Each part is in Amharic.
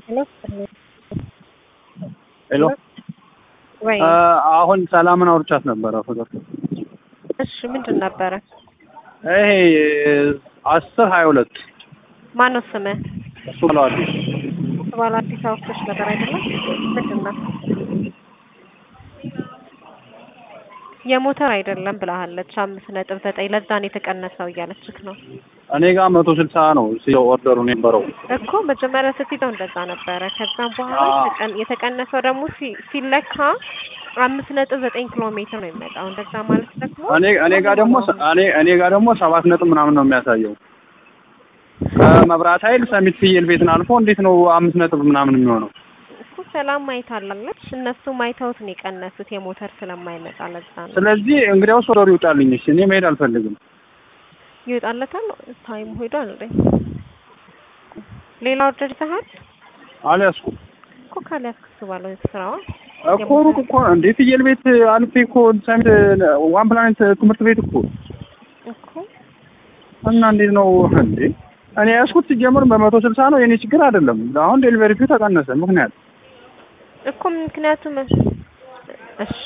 ሄሎ ወይ አሁን ሰላምን አውርቻት ነበረ ፍቅር እሺ ምንድን ነበረ? ይሄ አስር ሀያ ሁለት ማነው ስምህ? እሱ ብለዋል ባለ አዲስ አበባዎች ነገር አይደለም ምንድን ነው? የሞተር አይደለም ብላሃለች። አምስት ነጥብ ዘጠኝ ለዛን የተቀነሰው እያለችክ ነው እኔ ጋር መቶ ስልሳ ነው ሲለው ኦርደሩ የነበረው እኮ መጀመሪያ ስትይዘው እንደዛ ነበረ። ከዛም በኋላ አዎ። የተቀን- የተቀነሰው ደግሞ ሲ- ሲለካ አምስት ነጥብ ዘጠኝ ኪሎ ሜትር ነው የሚመጣው። እንደዛ ማለት ደግሞ እኔ እኔ ጋር ደግሞ እኔ እኔ ጋር ደግሞ ሰባት ነጥብ ምናምን ነው የሚያሳየው ከመብራት ኃይል ሰሚት ፍየል ቤትን አልፎ እንዴት ነው አምስት ነጥብ ምናምን የሚሆነው? እኮ ሰላም ማይታላለች እነሱ ማይተውት ነው የቀነሱት የሞተር ስለማይመጣ ለዛ ነው ስለዚህ እንግዲያውስ ኦርደሩ ይውጣልኝ። እሺ እኔ መሄድ አልፈልግም። ይወጣለታል። ታይም ሄዷል እንዴ? ሌላ ኦርደር ይዘሃል አልያዝኩም እኮ ካልያዝክ እሱ ባለው ስራዋ እኮ ሩቅ እኮ እንዴ ፍየል ቤት አልፌ እኮ ሰሚት ዋን ፕላኔት ትምህርት ቤት እኮ እኮ እና እንዴት ነው እንዴ? እኔ ያዝኩት ሲጀምር በመቶ ስልሳ ነው የኔ ችግር አይደለም። አሁን ዴሊቨሪ ፊው ተቀነሰ ምክንያት እኮ ምክንያቱም እሺ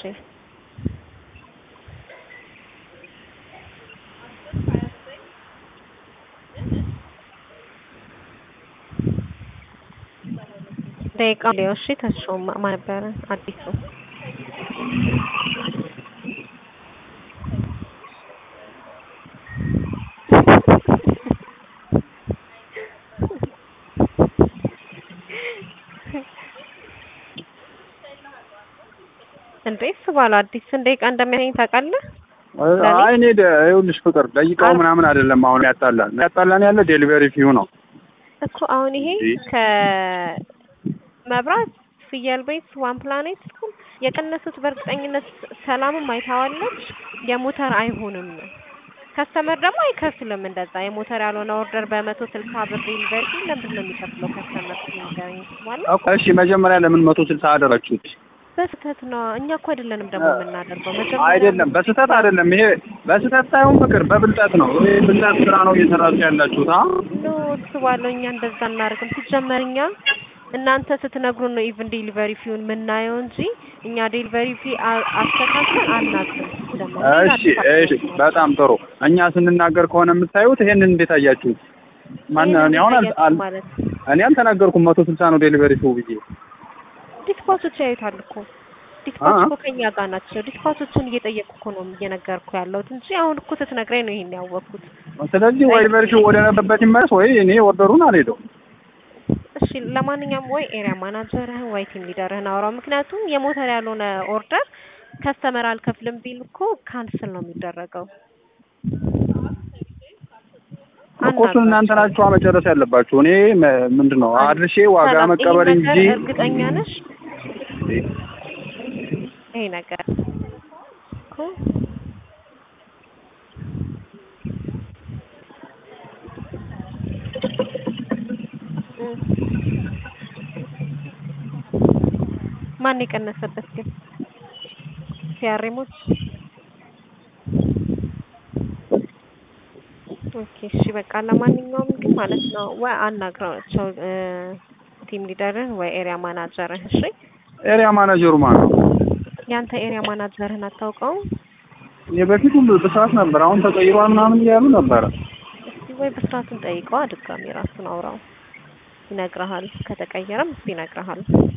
ደቂቃ ሊዮ እሺ ተሾማ ማን ነበረ አዲሱ እንዴ እሱ ባለው አዲስ ስንት ደቂቃ እንደሚያገኝ ታውቃለህ? አይ እኔ ደ- ይኸውልሽ ፍቅር ደቂቃው አር- ምናምን አይደለም አሁን ያጣላን ያጣላን ያለ ዴሊቨሪ ፊው ነው። እኮ አሁን ይሄ እንዴ? ከመብራት ፍየል ቤት ዋን ፕላኔት ስኩል የቀነሱት በእርግጠኝነት ሰላምም አይታዋለች የሞተር አይሆንም ከስተመር ደግሞ አይከፍልም እንደዛ የሞተር ያልሆነ ኦርደር በመቶ ስልሳ ብር ዴሊቨሪ ለምንድን ነው የሚከፍለው ከስተመር ሲነገረኝ ማለት እኮ እሺ መጀመሪያ ለምን መቶ ስልሳ አደረጋችሁት? በስህተት ነው እኛ እኮ አይደለንም ደግሞ የምናደርገው መጀመሪያ አይደለም በስህተት አይደለም። ይሄ በስህተት ሳይሆን ፍቅር በብልጠት ነው። ይሄ ብልጠት ስራ ነው እየሰራችሁ ያላችሁት። አ ኖ እሱ ባለው እኛ እንደዛ እናደርግም ሲጀመር እኛ እናንተ ስትነግሩን ነው ኢቭን ዴሊቨሪ ፊውን የምናየው እንጂ እኛ ዴሊቨሪ ፊ አ- አስተካክለን አናውቅም ሲጀመር እሺ እሺ በጣም ጥሩ። እኛ ስንናገር ከሆነ የምታዩት ይሄንን እንዴት አያችሁት? ማን እኔ አሁን አል- አል- ማለት እኔ አልተናገርኩም መቶ ስልሳ ነው ዴሊቨሪ ፊው ብዬ ዲስፓቾች ያዩታል እኮ ዲስፓች አ- እኮ ከኛ ጋር ናቸው። ዲስፓቾችን እየጠየቁ እኮ ነው እየነገርኩ ያለሁት እንጂ አሁን እኮ ስትነግረኝ ነው ይሄን ያወቅኩት። ስለዚህ ወይ ዴሊቨሪ ፊው ወደ ነበረበት ይመለስ ወይ እኔ ኦርደሩን አልሄደውም። እሺ ለማንኛውም ወይ ኤሪያ ማናጀርህን ወይ ቲም ሊደርህን አውራው። ምክንያቱም የሞተር ያልሆነ ኦርደር ከስተመር አልከፍልም ቢል እኮ ካንስል ነው የሚደረገው። እኮ እሱን እናንተ ናችሁ መጨረስ ያለባችሁ። እኔ መ- ምንድን ነው አድርሼ ዋጋ ሰላም፣ መቀበል ይሄ እንጂ ነገር እርግጠኛ ነሽ? ይሄ ነገር እኮ እም። ማን የቀነሰበት ግን ሲያሬሞች ኦኬ እሺ በቃ ለማንኛውም ግን ማለት ነው ወይ አናግረዋቸው እ ቲም ሊደርህ ወይ ኤሪያ ማናጀርህ እሺ ኤሪያ ማናጀሩ ማለት ነው። ያንተ ኤሪያ ማናጀርህን አታውቀውም የበፊቱ በሰዓት ነበር፣ አሁን ተቀይሯል ምናምን እያሉ ነበረ። እስቲ ወይ በስርዓቱን ጠይቀው ድጋሚ ራሱን አውራው ይነግርሃል ከተቀየረም እሱ ይነግርሃል